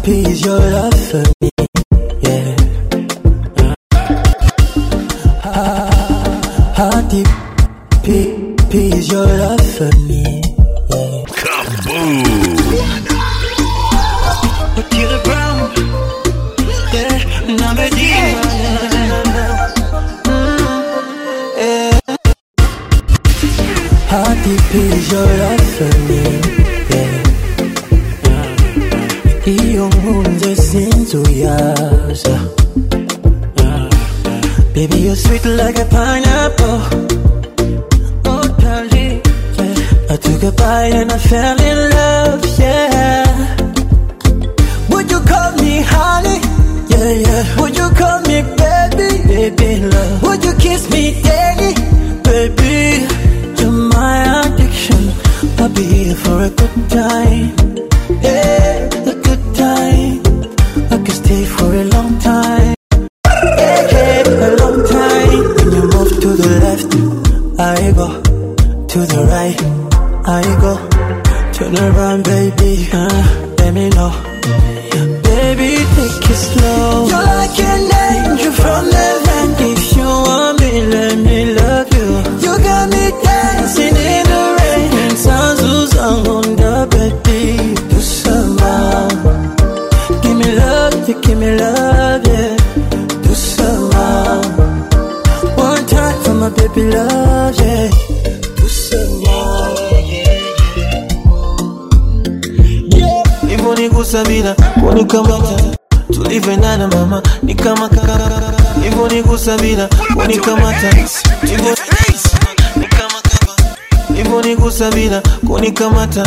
deep is your love for me? Yeah. How, how deep deep is your love for me? Yeah. Otile Brown, yeah, number How deep is your love for me? Yeah. Iyo nkunze sinzuyaza Baby, you're sweet like a pineapple Oh, darling, yeah. I took a bite and I fell in love, yeah Would you call me honey? Yeah, yeah Would you call me baby? Baby, love Would you kiss me daily? Baby, you're my addiction I'll be here for a good time Yeah, a good time I could stay for a long time Yeah, yeah, a long time When you move to the left I go To the right I go Turn around, baby uh, Let me know Baby, take it slow You're like an angel from heaven If you want me, let me love you You got me dancing in the rain And sounds who's on the baby Do some more Give me love, you give me love, yeah Do some more One time for my baby love, yeah Do some more hivyo nigusa bila kunikamata tulivyoendana mama ni kama kaka hivyo nigusa bila kunikamata hivyo ni kama kaka hivyo nigusa bila kunikamata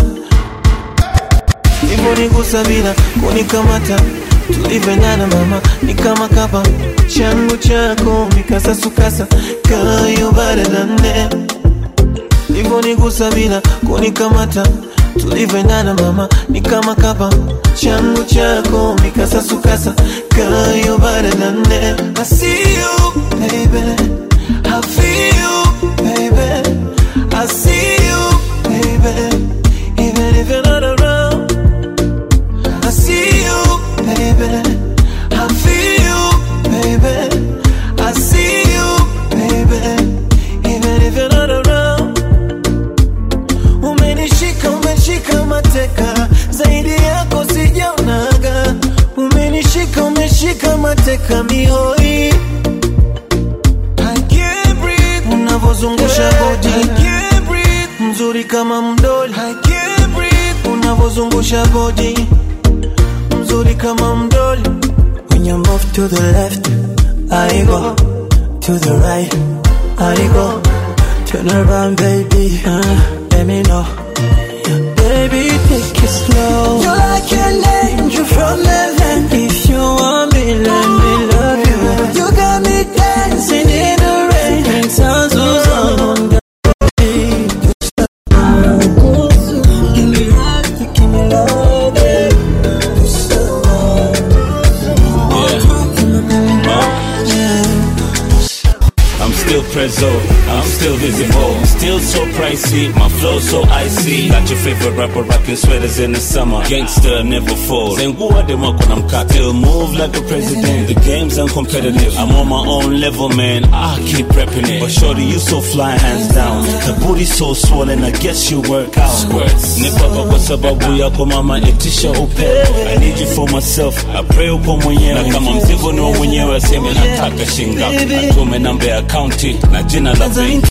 hivyo nigusa bila kunikamata tulivyoendana mama ni kama kapa changu chako mikasasukasa kayo baradane hivyo nigusa bila kunikamata tulivyoendana mama ni kama kapa changu chako mikasasukasa kayo baradane I see you baby I feel you baby I see you baby even if you're not around I see you baby I feel you baby I see you baby even if you're not around umenishika umeshika mateka zaidi yako sijaonaga umenishika umeshika mateka mihoi I can't breathe unavozungusha body I can't breathe mzuri kama mdoli I can't breathe unavozungusha body mzuri kama mdoli When you move to the left, I go to the right, I go. Turn around, baby, uh, let me know. Baby, take it slow. You're like an angel from heaven. If you want me, let me love you. You got me dancing in the rain. And sounds who's on the beat. Give me love, give me love, yeah. I'm still prezzo, I'm still visible. Still so pricey, my flow so icy. Got your favorite rapper rocking sweaters in the summer. Gangster never falls. And who are them up when I'm cocked? Still move like a president. The game's uncompetitive. I'm on my own level, man. I keep repping it. But shorty, you so fly, hands down. The booty so swollen, I guess you work out. Squirts. Nipapa kwa sababu yako mama, itisha upe. I need you for myself. I pray upo mwenyewe. Na kama mzigo ni wa mwenyewe, aseme nataka shingapi. Atume namba ya akaunti na jina la benki.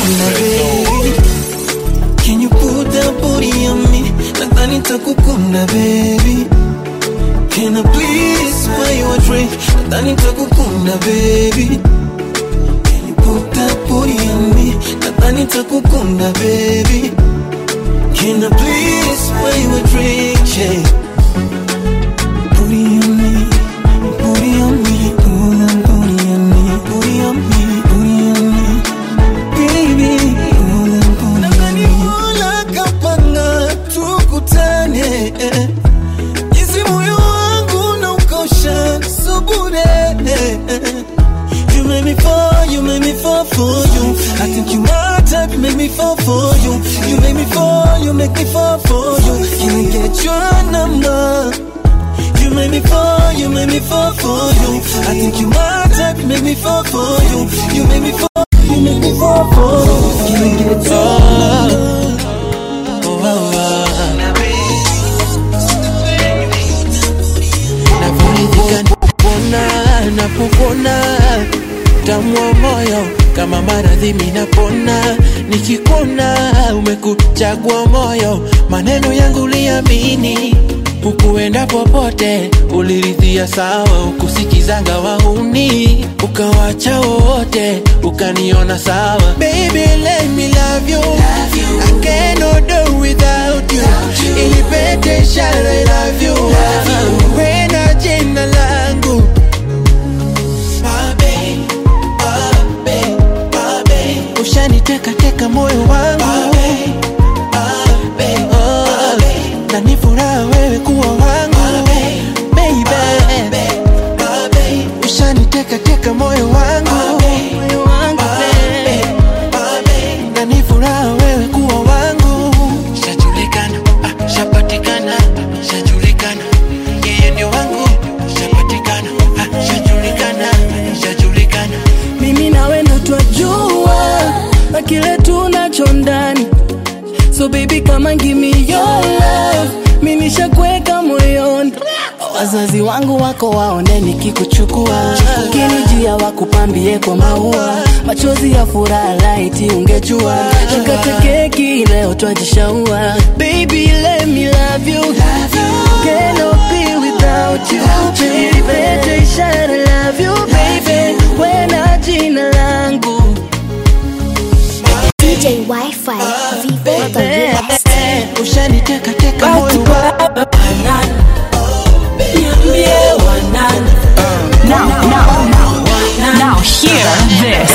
Can you put that booty on me? Nadhani takukunda baby Can I please buy you a drink? Nadhani takukunda baby Can you put that booty on me? Nadhani takukunda baby Can I please buy you a drink? Yeah. Booty on me, booty on me, pull that booty on me, booty on me, booty on me, baby, pull that booty on me. Mola kapanga tukutane, jinsi moyo wangu na ukosha subure. You make me fall, you make me fall for you. I think you my type, you make me fall for you. You make me fall, you make me fall for you. Can I get your number? You make me fall, you make me fall for you. I think you my type, you make me fall for you. You make me fall, you make me fall for you. Give me, give it to oh, oh, oh, oh. Navyoridhika napopona, napopona tamu wa moyo kama maradhi minapona nikikona umekuchagua moyo maneno yangu uliamini ukuenda popote uliridhia sawa ukusikizanga wahuni ukawacha wote ukaniona sawa Baby, let me love you. I cannot do without you. Ilipete ishara I love you. Wena jina langu Babe, babe, babe. ushaniteka teka moyo wangu Oh, na ni furaha wewe kuwa wangu Baby, ushaniteka teka moyo wangu Moyo wangu, babe. na ni furaha wewe kuwa wangu shajulikana ah, shapatikana shajulikana yeye ndio wangu shapatikana ah, shajulikana shajulikana mimi nawe ndo twajua na kile tunacho ndani so baby kama give me your love mi nishakuweka moyoni wazazi wangu wako waone nikikuchukua ukinijia wakupambie kwa maua machozi ya furaha laiti ungejua tukate keki leo twajishaua baby let me love you cannot be without you nilipete ishara love you baby wena jina langu DJ Wi-Fi, Vivo the realest. ushaniteka teka moyo wangu Now, now, now, now, hear this.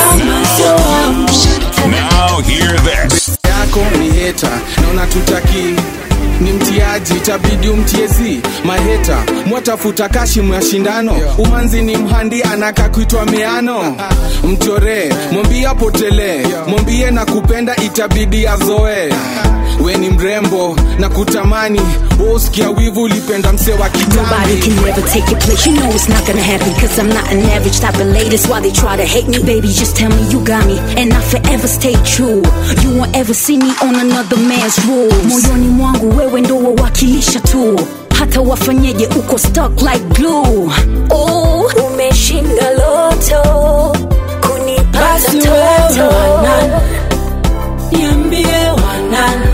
Now hear this. yako ni heta na unatutaki ni mtiaji itabidi umtiezi maheta mwatafuta kashimu ya shindano umanzi ni mhandi anaka kuitwa meano mchoree mwambie apotelee mwambie na kupenda itabidi azoe we ni mrembo na kutamani woskia wivu ulipenda mse wa Nobody kitambi can never take your place. You know it's not gonna happen. Cause I'm not an average type of lady. That's why they try to hate me. Baby, just tell me you got me. And I forever stay true. You won't ever see me on another man's rules. Moyoni mwangu wewe ndo wawakilisha tu. Hata wafanyeje uko stuck like glue. Oh, umeshinda loto. Kunipata Basi wewe wanani, niambie wanani,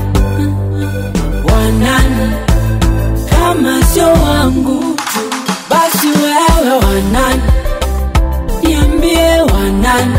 wanani kama sio wangu tu. Basi wewe wanani, niambie wanani,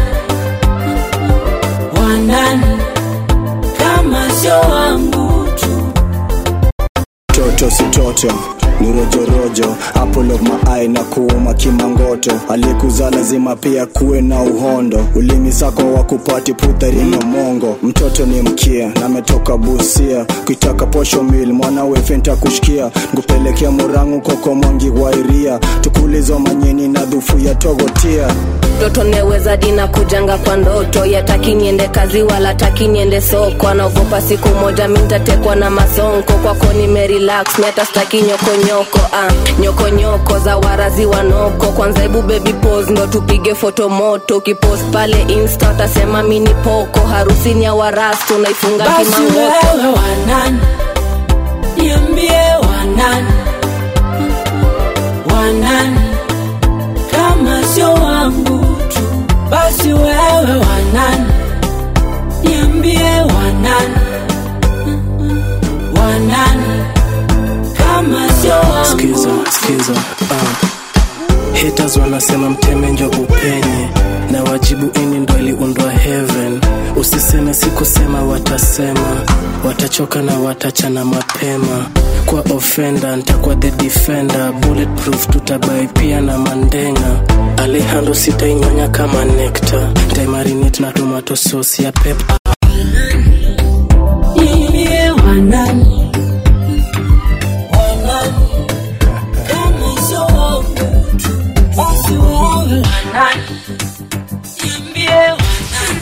wanani kama sio wangu tu. toto si toto ni rojorojo apple of my eye na kuuma kimangoto aliyekuzaa lazima pia kuwe na uhondo ulimi sako wa kupati putharino mongo mtoto ni mkia na ametoka busia kuitaka posho mil mwanawe fenta kushikia nkupelekea murangu koko mwangi wairia tukulizo manyeni na dhufu ya togotia mtoto neweza dina kujanga kwa ndoto yataki niende kazi wala taki niende soko anaogopa siku moja mintatekwa na masonko kwako nimerelax miata staki nyokonyoko ah, nyokonyoko za warazi wanoko kwanza hebu baby pose ndo tupige foto moto ukipost pale insta utasema mini poko harusini ya warastu unaifunga Basi kimangoto wewe wanani, niambie wanani, wanani kama sio wangu tu. Basi wewe wanani, niambie wanani, wanani kama sio wangu skiza skiza uh. haters wanasema mteme njo upenye na wajibu ini ndo iliundwa heaven usiseme sikusema watasema watachoka na watachana mapema kwa ofenda ntakuwa the defender bulletproof tutabai pia na mandenga alejandro sitainyonya kama nekta ntaimarinit na tomato sauce ya pep niambie wanani, wanani kama sio wangu tu. Basi wewe wanani, niambie wanani,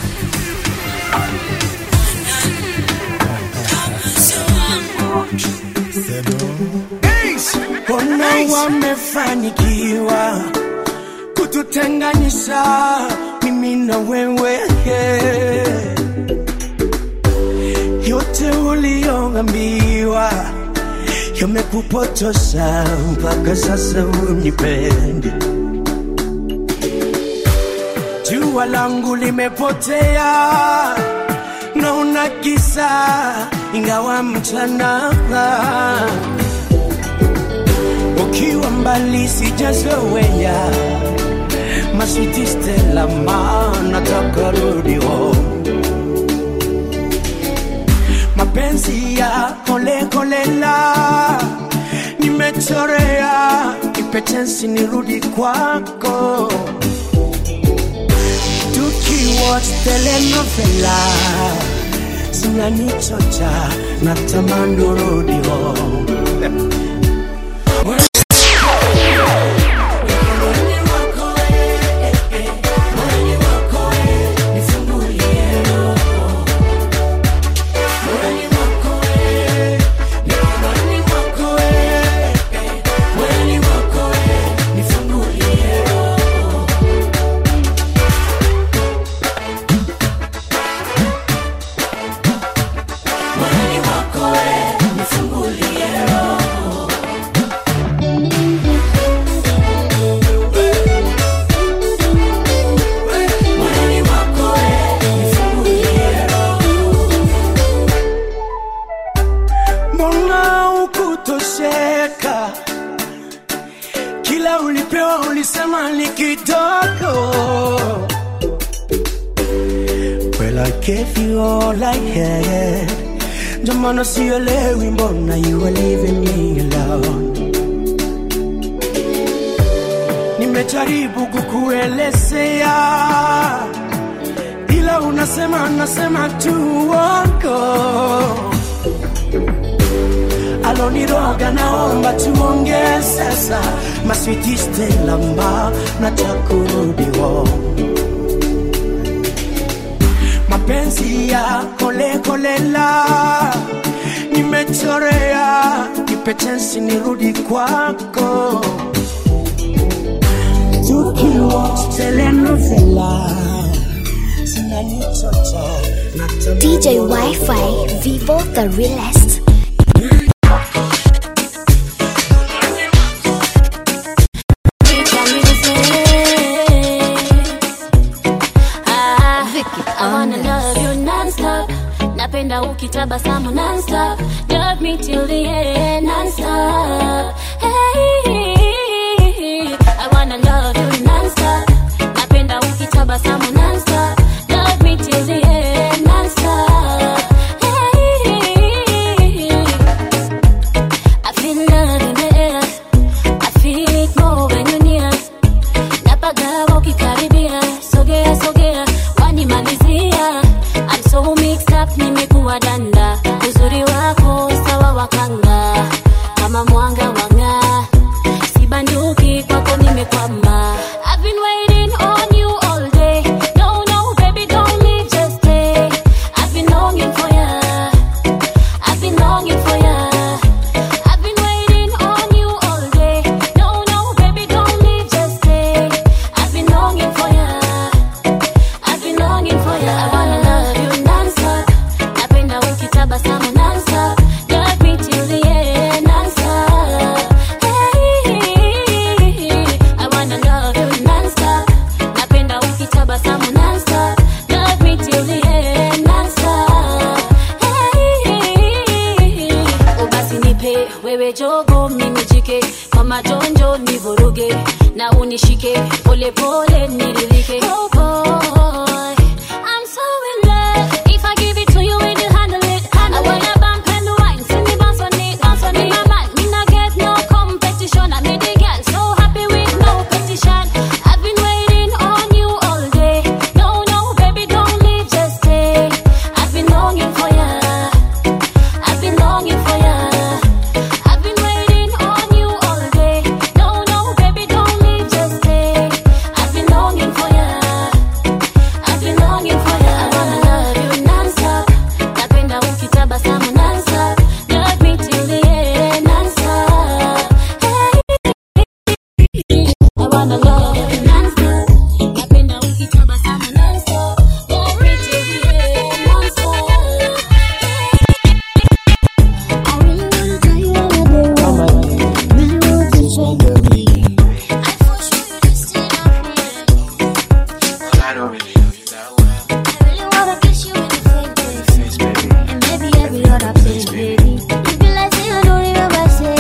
wanani kama sio wangu tu. yaliyotutenganisha mimi na wewe yote uliyoambiwa yamekupotosha mpaka sasa unipendi jua langu limepotea naona kisa ingawa mchana ukiwa mbali sijazoea maswiti stela ma nataka rudi home mapenzi ya kolekolela nimechorea ipetensi nirudi kwako tukiwatch telenovela zinanichocha na tamani rudi home mbona ukutosheka kila ulipewa ulisema ni kidogo well I gave you all I had ndio maana sielewi mbona you are leaving me alone nimejaribu kukuelezea ila unasema nasema tu wako aloniroga naomba tuongee sasa maswiti stelamba na takurudiwo mapenzi ya kolekolela nimechorea ipetensi nirudi kwako tukiwa telenovela zinanichocha na DJ Wi-Fi, Vivo the realest. I wanna love you non-stop napenda ukitabasamu non-stop love me till the end non-stop hey, I wanna love you non-stop napenda ukitabasamu non-stop love me till the end non-stop hey, I feel love in the air I feel it more when you're near napagawa ukikaribia sogea sogea wanimalizia I'm so mixed up nimekuwa danda uzuri wako sawa wakanga kama mwanga wang'aa sibanduki kwako nimekwama I've been waiting on you all day no no baby don't leave just stay I've been longing for ya I've been longing for ya I've been waiting on you all day no no baby don't leave just stay I've been longing for ya I've been longing for ya I wanna love you non-stop napenda ukitabasamu non-stop love me till the end non-stop hey, I wanna love you non-stop napenda ukitabasamu non-stop love me till the end non-stop hey, ubasi nipe wewe jogo mimi jike kwa majonjo nivuruge na unishike pole pole niridhike oh boy I'm so in love if I give it to you will you handle it I wanna bump and wine see me bounce on it bounce on it my man me not get no competition I made the girl so happy with no petition I've been waiting on you all day no no baby don't leave just stay I've been longing for ya I've been longing for ya I've been waiting on you all day no no baby don't leave just stay I've been longing for ya I don't really know you that well. I really wanna kiss you in the face, baby. And maybe every other place, baby. You feel like say I don't remember, say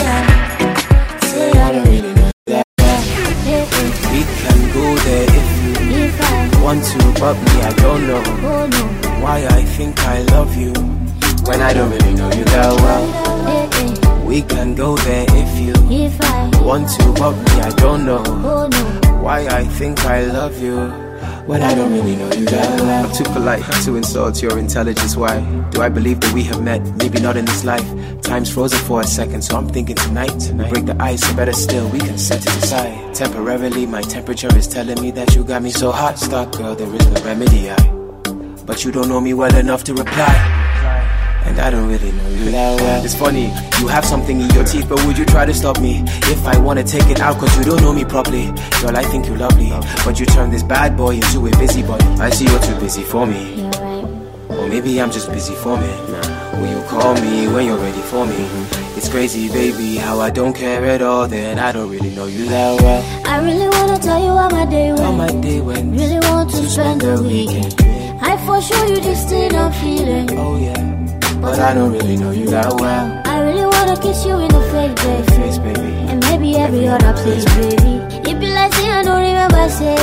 I, say I don't really know That yeah, yeah. we can go there if you If I, want to, but me, I don't know oh no, why I think I love you when I don't really know you that well. yeah, We can go there if you yeah. If I, want to, but me, I don't know oh no, why I think I love you when I don't really know you that well. I'm too polite to insult your intelligence. Why do I believe that we have met? Maybe not in this life. Time's frozen for a second, so I'm thinking tonight. We break the ice, or better still, we can set it aside. Temporarily, my temperature is telling me that you got me so hot. Stop, girl, there is no remedy. I, but you don't know me well enough to reply. And I don't really know you that well. It's funny, you have something in your teeth, but would you try to stop me? If I wanna take it out, cause you don't know me properly. Girl, I think you're lovely, but you turn this bad boy into a busybody. I see you're too busy for me. you're right. Or maybe I'm just busy for me. Will you call me when you're ready for me? It's crazy, baby, how I don't care at all. Then I don't really know you that well. I really wanna tell you how my day How went. my day went. Really want to spend the weekend. I for sure you this thing I'm feeling. Oh yeah, but I don't really know you that well. I really wanna kiss you in the face, baby. Face, baby. And maybe every other place, baby. It be like say I don't remember, say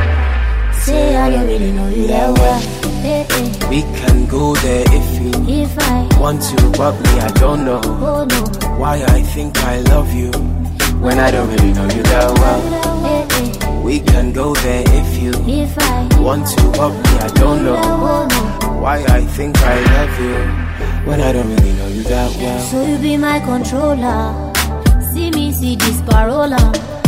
I, say I don't really know you that well. Eh, eh. We can go there if you If I, want to, but me, I don't know oh no, why I think I love you when I don't really know you that well. eh, eh. We can go there if you If I, want to, but me, I don't know oh no. why I think I love you when I don't really know you that well. So you be my controller. See me see this parola.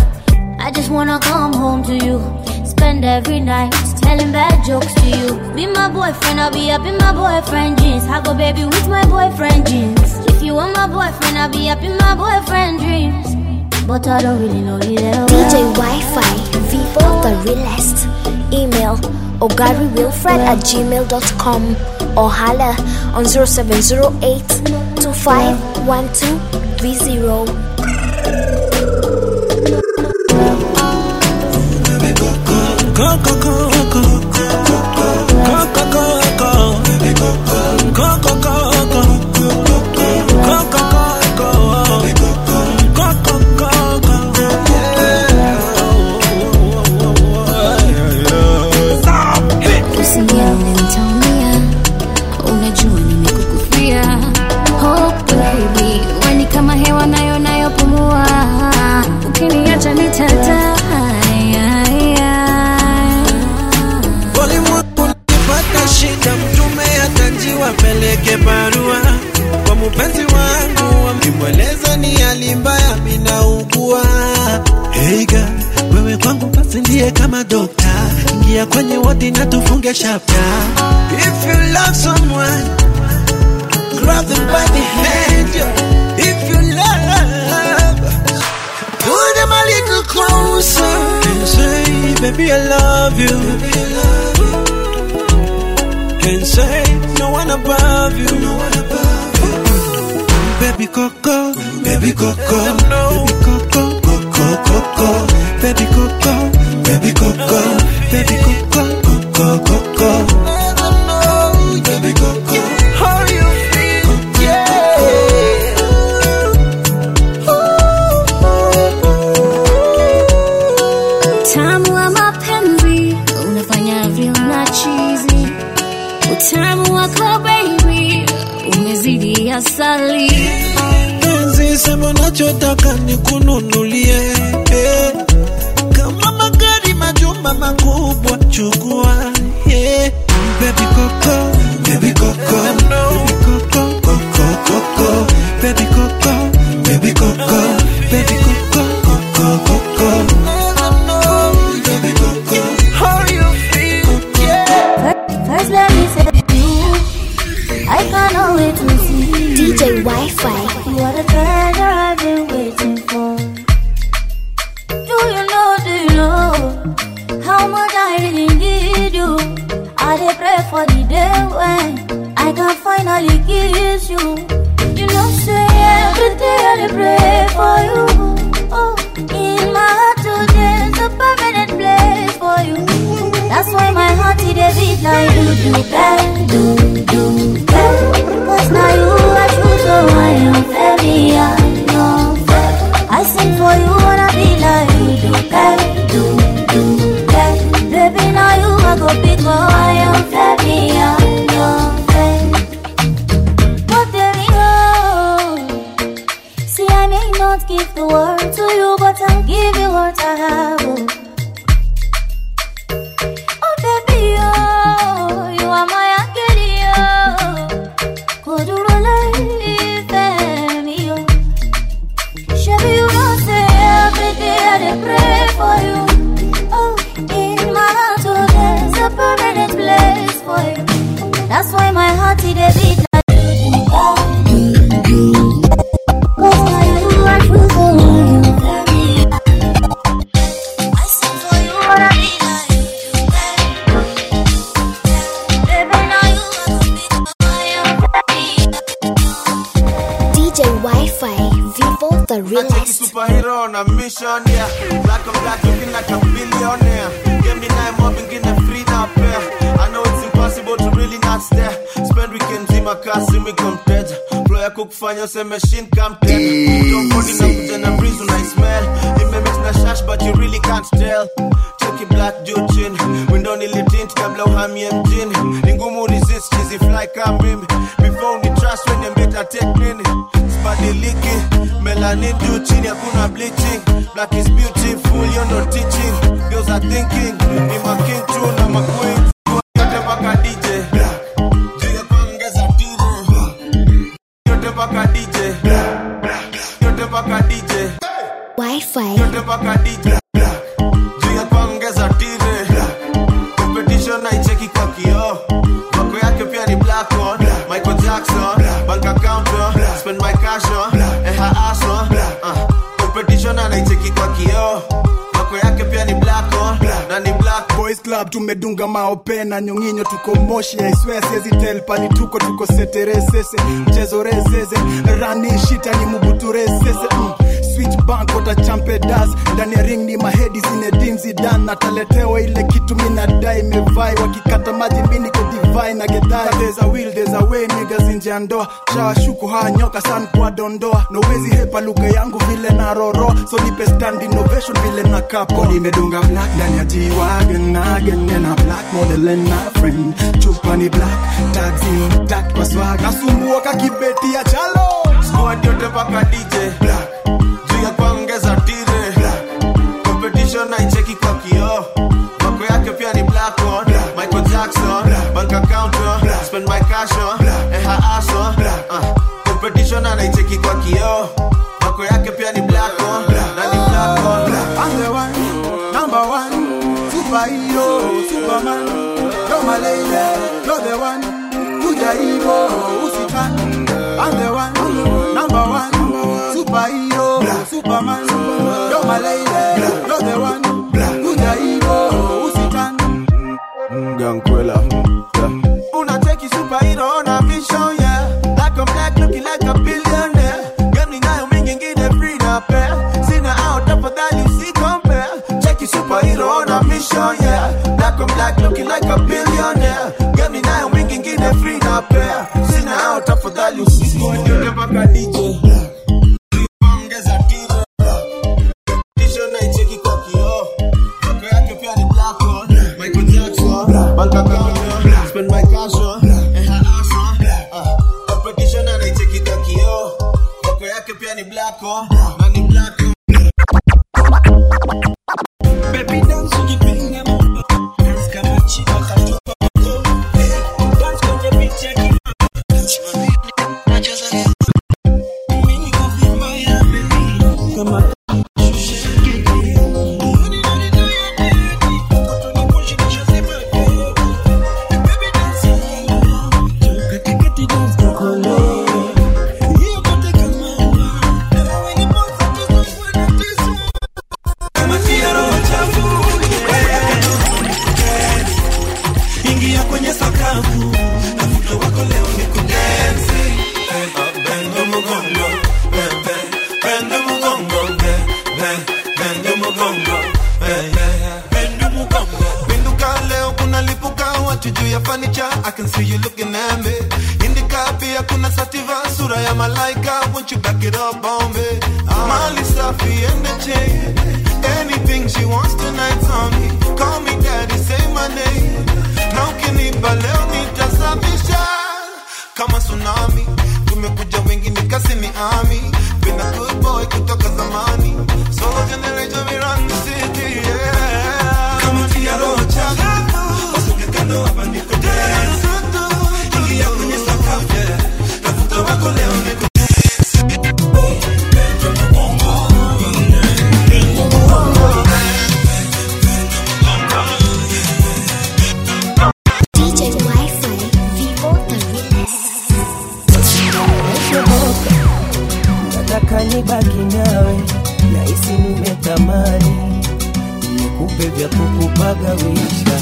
I just wanna come home to you. Spend every night telling bad jokes to you. Be my boyfriend, I'll be up in my boyfriend jeans. I go baby with my boyfriend jeans. If you want my boyfriend, I'll be up in my boyfriend dreams. But I don't really know you that well. DJ Wi-Fi, Vivo the realest. Email ogarywilfred at gmail.com or holla on 0708 251230. Usinione nitaumia, unajua nimekukufia. Oh baby, we ni kama hewa nayo nayopumua, ukiniacha nitadaya Walimwengu nikipata shida, mtume atajiwa peleke barua kwa mupenzi wangu, amimweleza ni hali mbaya, minaugua. Hey girl, wewe kwangu basi ndiye kama dokta, ingia kwenye wodi na tufunge chapter. If you love someone, grab them by the hand. yeah. If you love, pull them a little closer and say, baby, I love you. And say, no one above you. No one above you. Baby Coco, baby Coco, baby Coco, Coco, Coco, baby Coco, baby Coco, baby Coco, Coco, Coco. Baby Coco, how you feel? Yeah. Utamu wa mapenzi unafanya vyona chizi, utamu wako baby umezidi asali. penzi sema unachotaka nikununulie eh. kama magari majumba makubwa chukua yeah. baby coco baby coco baby coco coco coco baby coco baby coco baby coco coco coco baby coco how you feel yeah First let me say you, I cannot wait to see you. DJ Wi-Fi. You are the treasure I've been waiting for. Do you know, do you know how much I really need you? I dey pray for the day when I can finally kiss you. You know, say every day I dey pray for you. Oh, in my heart today is a permanent place for you. That's why my do bad, do, do bad. Cause now you are true, so I am very unfair. I sing for you, wanna be like you do bad, do, do bad. Baby, now you are go big, oh, I am very unfair. But there we go. See, I may not give the world to you, but I'll give you what I have. oh. Oh baby, oh, you are my angel, oh. Kodurole ife mi, oh. Shabby, you know say every day I dey pray for you. Oh, in my heart, oh, there's a permanent place for you. That's why my heart it dey beat like. Cause now you are true, so you very. I sing for you, wanna be like. Baby, now you DJ Wi-Fi, Vivo the Take realest. superhero on a mission, yeah. Black and black looking like a billionaire. Give me nine more, begin a free now pair. I know it's impossible to really not stare. Spend weekends in my car, see me come dead. Blow ya cook fanya say machine come dead. Don't body na kuja na breeze when I smell. It may mix na shash, but you really can't tell. Check it black juchin. Window nili tint kabla uhamie mjini. Ni ngumu resist chizi fly kama mimi. Before ni trust when you better take nini. Sibadiliki. Melanin juu chini hakuna bleaching. Black is beautiful, you're not teaching. Girls are thinking. Ni ma king tu na ma queen. Yote mpaka DJ. Juu ya kuongeza tiro. Yote mpaka DJ. Yote mpaka DJ. Wi-Fi. Yote mpaka DJ. Juu ya kuongeza tire. Competition naicheki kwa kioo. Mako yake pia ni black on. Michael Jackson. Bank account on. Spend my cash on. And her ass on. Uh, competition anaicheki kwa kioo. Mako yake pia ni black on. Na ni black boys club tumedunga maope na nyonginyo tuko moshi aiswe siezi tel pani tuko tuko seteresese mchezo rezeze rani shita ni mubuturesese mm. switch bank wata champe das ndani ya ring ni mahedi zinedinzi dan nataletewa ile kitu minadai mevai wakikata maji mini ko divai na gedai there's a will there's a way niggas nje ya ndoa shawashuku haa nyoka san kwa dondoa nowezi hepa lugha yangu vile na roro so nipe stand innovation vile na kapo nimedunga black ndani ya G-Wagon again and a black model and my friend chupa ni black tags intact kwa swag nasumbua kakibeti ya chalo squad yote mpaka DJ black juu ya kuongeza tire black competition naicheki kwa kioo mako yake pia ni black on Michael Jackson bank account on spend my cash on and her ass on uh, competition anaicheki kwa kioo mako yake pia ni black on na ni black on I'm the one, number one, superhero, superman. You're my lady, you're the one. Kuja hivo, usitan. I'm the one, number one, superhero, superman. You're my lady, you're the one. Kuja hivo, usitan. Gankwela Unacheki superhero on a mission, yeah Black on black looking like a billionaire Gani nayo mingi ngine free na pair Sina out tafadhali si compare Cheki superhero on a mission, yeah Black on black looking like a billionaire Gani nayo mingi ngine free na pair Sina out tafadhali si compare mpaka DJ Ongeza tiro T-shirt naicheki kwa kioo Mako yake pia ni black on Michael Jackson Bank account on Spend my cash on And her ass on uh, Competition anaicheki kwa kioo Mako yake pia ni black on Na ni black on Baby dance ukipinga mambo Dance kama chini wakatupa mkono Dance kwenye beat ya kima Mimi niko vibaya baby Kama macho juu ya fanicha I can see you looking at me Indika pia kuna sativa sura ya malaika Won't you back it up on me Mali safi and the chain Anything she wants tonight's on me Call me daddy, say my name Na ukinipa leo nitasafisha Kama tsunami Tumekuja wengi nikasi ni ami Been a good boy kutoka zamani Solo generation we run the city yeah. Kama tia roho chako Wasuke kando hapa niko dance Ingia kwenye sakafu yeah. Tafuta wako leo niko DJ Wi-Fi, Vivo the Shoboka, nataka nibaki nawe, nahisi nimetamani nikupe vya kukupagawisha.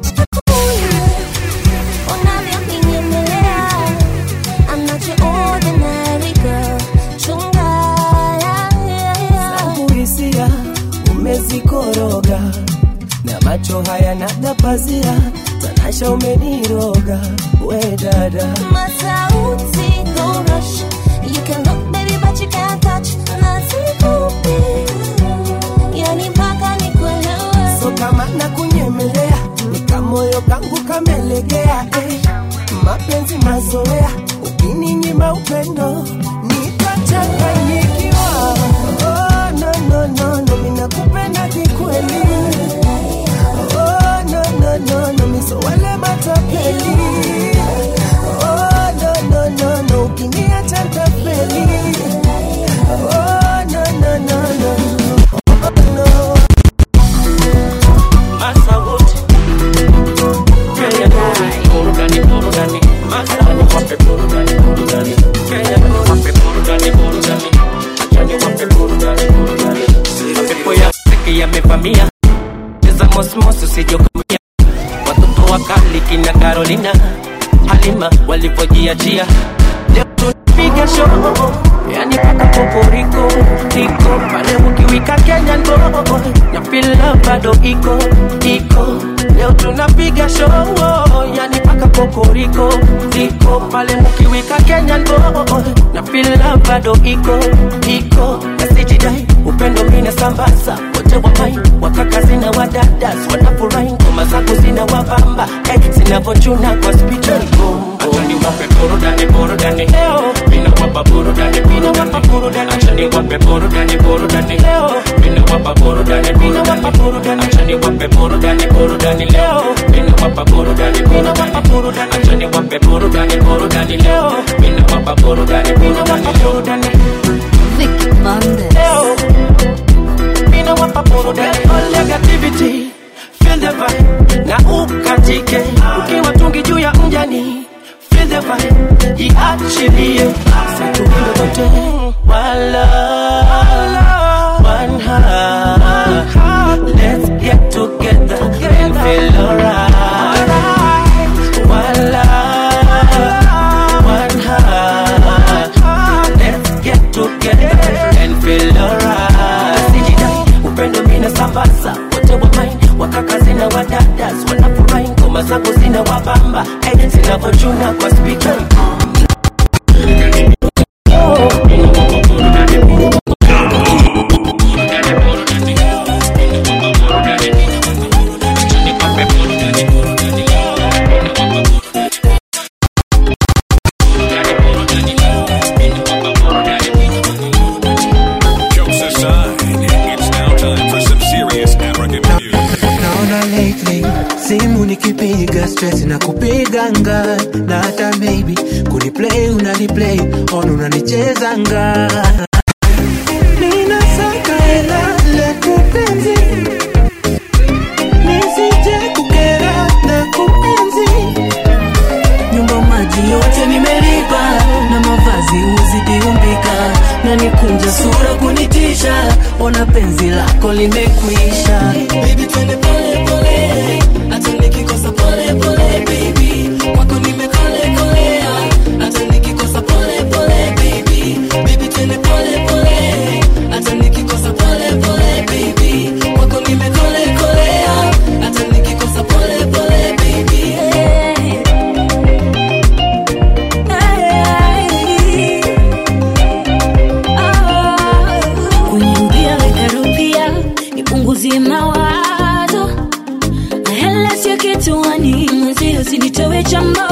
Unavyokinyemelea, I'm not your ordinary girl. Chunga, yeah, yeah, yeah. Zangu hisia umezikoroga na macho haya nagapazia, tanasha umeniroga we dada Masauti, don't rush. You can look, baby, but you can't touch. Nasikupi, yani mpaka nikuelewe. so kama na kunyemelea nikamoyo kangu kamelegea eh. mapenzi mazoea ukininyima upendo nitachanganyikiwa oh, no, no, no, no, minakupenda kikweli oh, no, no, no, no, miso wale matapeli oh, no, no, no, no, ukiniacha ntafeli oh, no, no, no, no, oh, no. Masa wote Kenya burudani burudani Masa ni wape burudani burudani Kenya wape burudani burudani Achani wape burudani burudani Mapepo ya seki yamevamia Cheza mosmos usijokumia Watoto wakali kina Carolina Halima walivyojiachia Leo tunapiga show Yani paka poporiko Iko pale ukiwika Kenya ndo Na fila bado iko Iko Leo tunapiga show Yani paka poporiko Iko pale ukiwika Kenya ndo Na fila bado iko Iko Na sijidai upendo mina sambaza wote wa mai wakaka zina wadadas wanafurahi ngoma zako zina wabamba hey, zinavochuna kwa spicha Achani wape burudani burudani leo mina wapa burudani mina wapa burudani achani wape burudani burudani leo mina wapa burudani mina wapa burudani achani wape burudani burudani leo mina wapa burudani mina wapa burudani achani wape burudani burudani leo mina wapa burudani mina wapa burudani Vicky Monday. leo mina wapa burudani all negativity feel the vibe na ukatike ukiwa tungi juu ya mjani feel the vibe jiachilie situhilo wote wala one heart let's get together and feel alright wala one heart let's get together and feel alright sijidai upendo mina sambaza wote wa main wakaka zina wadadas wanafurahi ngoma zako zina wabamba hey, zinavochuna kwa spika Jokes aside, it's now time for some serious African music. naona lately simu nikipiga stress na kupiganga na hata maybe kuniplay unaniplay on unanichezanga ninasaka hela letu penzi nisije kukera na kuenzi nyumba maji yote nimelipa na mavazi uzidi umbika na nikunja sura kunitisha ona penzi lako limekwisha Baby, twende pole pole, hata nikikosa pole pole, baby. Kwako nimekole kolea, hata nikikosa pole pole, baby. Baby, twende pole pole, hata nikikosa pole pole, baby. Kwako nimekole kolea, hata nikikosa pole pole, baby. sio kituani mwenzio usinitowe chambo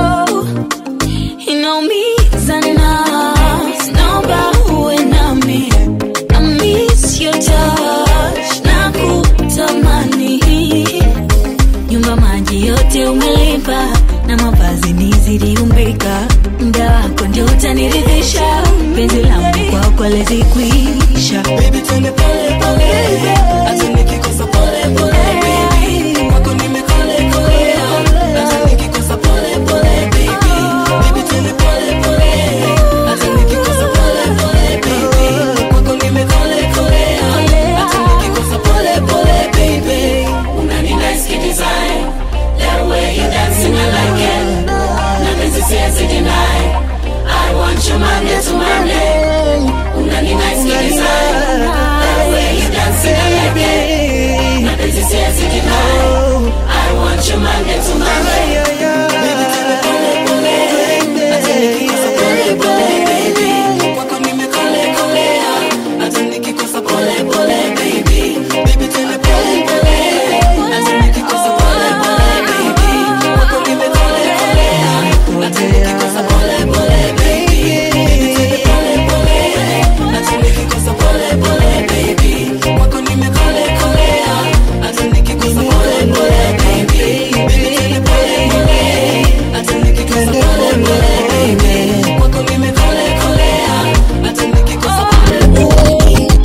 inaumiza na naomba uwe nami I miss your touch na kutamani nyumba maji yote umelipa na mavazi niziliumbika mda wako ndio utaniridhisha penzi langu kwako lezikwisha Baby, twende pole pole hata nikikosa pole pole baby kwako nimekole kolea hata nikikosa pole pole baby baby twende pole pole hata nikikosa pole pole baby kwako nimekole kolea hata nikikosa pole pole baby Unani nice kid design The way you dancing I like it Nothing to say to deny I want you Monday to Monday Unani nice kid design The way you dancing I like it Nothing to say to deny I want you Monday to Monday Baby tell me pole pole Hata nikikosa pole pole baby Kwako nimekole kolea Hata nikikosa pole pole baby Baby tell me pole pole Hata nikikosa pole pole baby Kwako nimekole kolea Hata nikikosa pole pole baby Baby tell me pole pole Hata nikikosa pole pole baby Kwako nimekole kolea Hata nikikosa pole pole baby Baby tell me pole pole Hata nikikosa pole pole baby Kwako nimekole kolea Hata nikikosa pole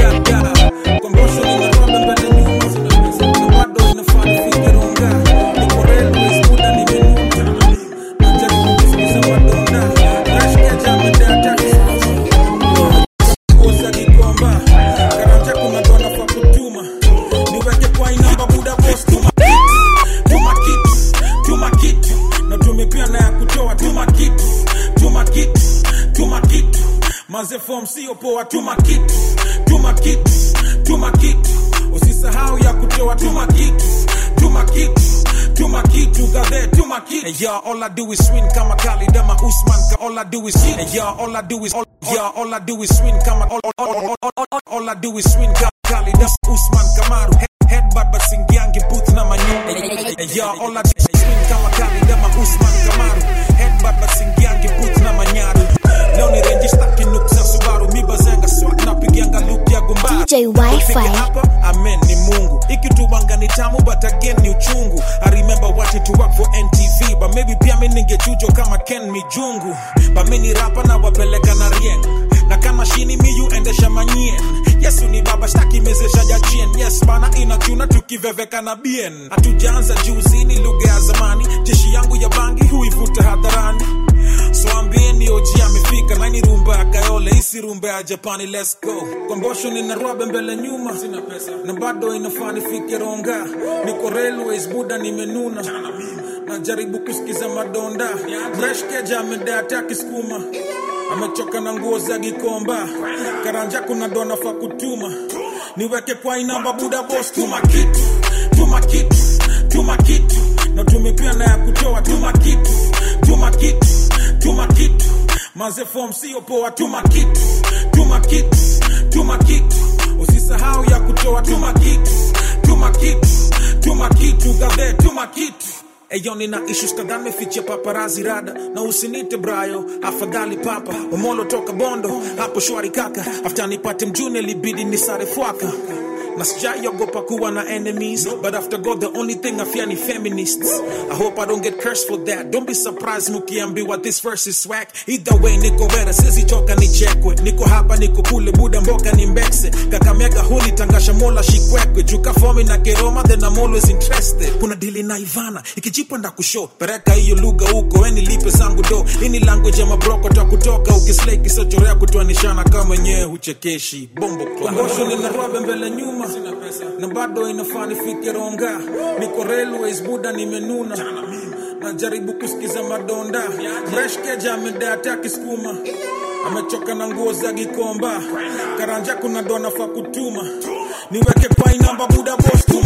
Mazefom sio poa, tuma kitu, tuma kitu, tuma kitu, usisahau ya kutoa, tuma kitu, tuma kitu, tuma kitu, gadhe, tuma kitu. And yeah, all I do is swing kama Khalid ama Usman, ka all I do is hit. And yeah, all I do is all, yeah, all I do is swing kama all, all, all, all, all, all, all I do is swing kama Khalid ama Usman Kamaru. Head, headbutt basingiangi booth na manyu. And yeah, all I do is swing kama Khalid ama Usman Kamaru. Headbutt basingiangi booth na manyaru. Leo ni renji staki nuk za Subaru mi bazenga swag napigianga loop ya gumbaru DJ Wi-Fi. Kufika hapa amen ni Mungu ikitubanga ni tamu but again ni uchungu I remember watching to work for NTV but maybe pia mi ningechujo kama Ken Mijungu but mi ni rapa na wapeleka na rieng na kama shini miyu endesha manyien yesu ni baba shtaki mezesha jachien yes bana inachuna tukiveveka na bien hatujaanza juzi ni lugha ya zamani jeshi yangu ya bangi huivuta hadharani so ambieni oji amefika nani rumba ya kayole isi rumba ya japani let's go kwa mbosho nina rwabe mbele nyuma sina pesa na bado inafaa nifike ronga niko railways buda nimenuna najaribu kusikiza madonda mreshkeja amedata kisukuma amechoka na nguo za gikomba karanja kuna dona fa kutuma niweke kwa inamba buda bos tuma kitu tuma kitu tuma kitu na tumepia na ya kutoa tuma kitu tuma kitu tuma kitu maze form sio poa tuma kitu tuma kitu tuma kitu usisahau ya kutoa tuma kitu tuma kitu tuma kitu gadhe tuma kitu Eyo nina issues kadhaa mefichia paparazi rada na usinite brayo afadhali papa umolo toka bondo hapo shwari kaka after nipate mjune libidi nisare fwaka na sijaiogopa kuwa na enemies but after god the only thing i fear ni feminists i hope i don't get cursed for that don't be surprised mukiambiwa this verse is swag either way niko vera sizichoka nichekwe niko hapa niko kule buda mboka ni mbekse kakamega huli tangasha mola shikwekwe juka fomi na keroma then i'm always interested kuna dili na ivana ikijipa nda kusho pereka hiyo lugha huko weni lipe zangu do ini language ya mabroko ta kutoka ukislei kisochorea kutoanishana kama wenyewe huchekeshi bombo klambosho nina rwabe mbele nyuma na bado inafaa nifike ronga niko railways buda nimenuna najaribu kusikiza madonda mreshkeja amedata kisukuma amechoka na nguo za gikomba karanja kuna dona fa kutuma niweke kwa inamba buda bos tuma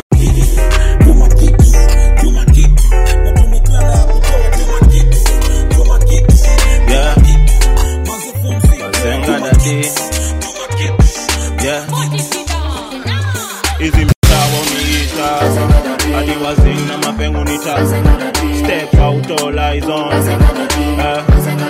tuma kitu tuma kitu na tumekuwa na ya kutoa tuma kitu tuma kitu Yeah. Bazenga dadi. Yeah. Hizi mtaa waniita hadi wazing na mapengo nita step out all eyes on uh,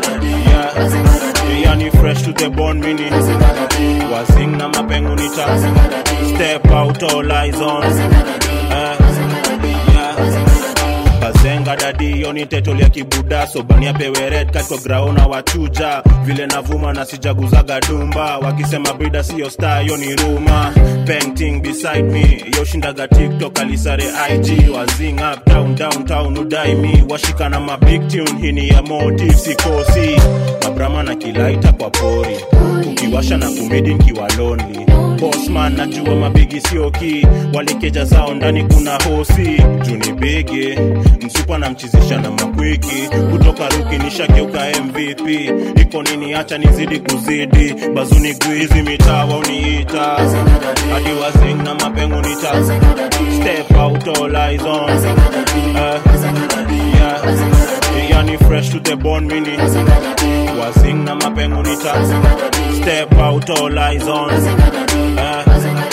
yeah yani fresh to the bone mini wazing na mapengo nita step out all eyes on uh, yeah kazenga dadi yoni tetol ya kibuda sobania peweret katwa graona wachuja vile navuma na sijaguzaga dumba wakisema brida siyo star yoni ruma painting beside me yoshindaga tiktok alisare ig wazing up town downtown udai mi washika na mabig tune hini ya motive sikosi mabrama na kilaita kwa pori ukiwasha na kumedi nkiwa lonely bosman najua mabigi sioki walikeja zao ndani kuna hosi juni bigi msupa na mchizisha na makwiki kutoka ruki nishageuka mvp iko nini hacha nizidi kuzidi bazuni gwizi mitawa uniita hadi wazing na mapengo nita step out all eyes on uh, yeah. yani fresh to the bone mini wazing na mapengo nita step out all eyes on uh,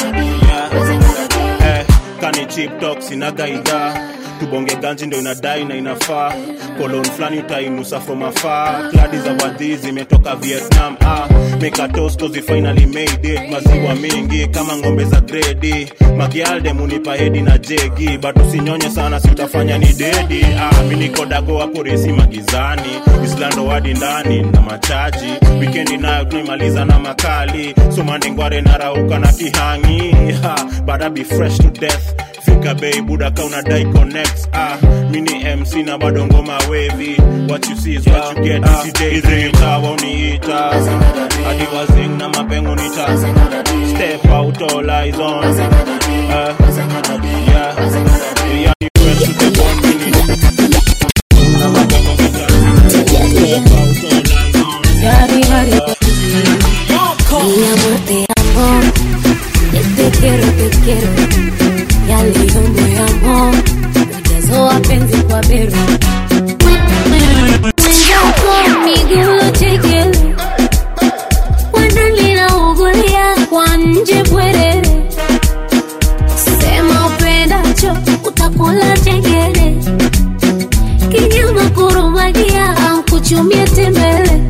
yeah. eh, kani chip talk sina gaida tubonge ganji ndo inadai na inafaa kolon flani utainusa from afar kladi za wadhi zimetoka vietnam ah, mekatoskozi finally made it maziwa mingi kama ng'ombe za gredi magialde munipa hedi na jegi but usinyonye sana si utafanya ni dedi ah, minikodago hapo resi magizani islando wadi ndani na machaji wikendi nayo tunaimaliza na makali somandingware narauka na kihangi ha, but I be fresh to death fika bei buda ka unadai connects ah mini mc na bado ngoma wavy what you see is what you get ah, izimitawa uniita hadi wazing na mapengo nita step out all eyes on uh, yeah yani fresh to the bone mini na mapengo nita step out all eyes on Yari, yari. Mi amor, te amo. Yo te quiero, te quiero. Yaliyo moyamo. Ujazo wa penzi kwa bero. Mwenzako miguu chekele. Wandani naugulia kwa nje bwerere. Sema upendacho utakula chengele. Kinyama kurumagia au kuchumia tembele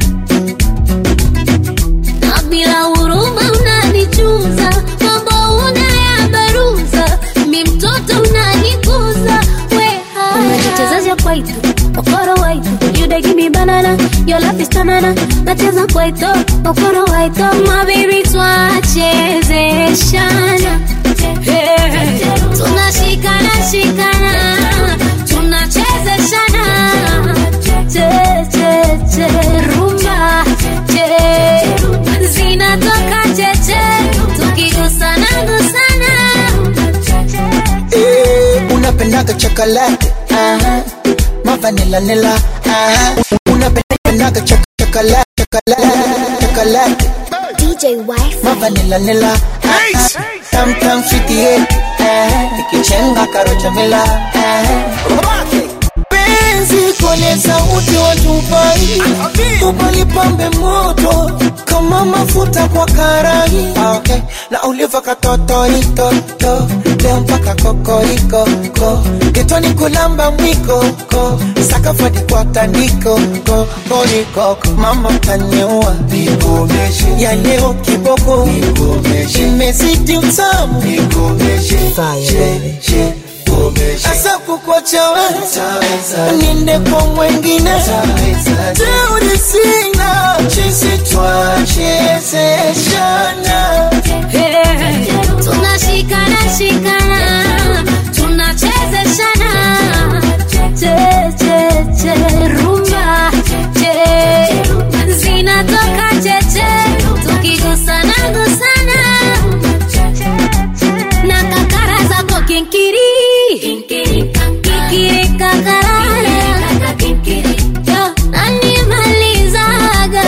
na bila huruma unanichuza, mambo unayabaruza, mi mtoto unanikuza, weha unajichezesha kwaito okoro waito you dey give me banana your love is tanana nacheza kwaito okoro waito my baby twachezeshana Hey, tunashikana shikana tunachezeshana che che che rumba che zinatoka cheche tukigusana gusana Eh, unapendaga chocolate aha mavanila nila aha unapendaga chok chocolate chocolate chocolate DJ Wife. mavanila nila aha tam tam sweetie eh ikichenga karocha mila eh penzi kwenye sauti wa Dubai, Dubai pambe moto kama mafuta kwa karai okay. na uliva katotorito to leo mpaka kokoriko ko getoni kulamba mwiko ko sakafadi kwa tandiko ko konikoko mama taniua nikomeshe ya leo kiboko nikomeshe imezidi utamu nikomeshe fire asa kukwacha wewe niende kwa mwengine teuri sina chisi twachezeshana tunashikana shikana tunachezeshana che che che rumba che zinatoka cheche tukigusana gusana na kakara zako kinkiri kikiri kakarara Yo, nanimalizaga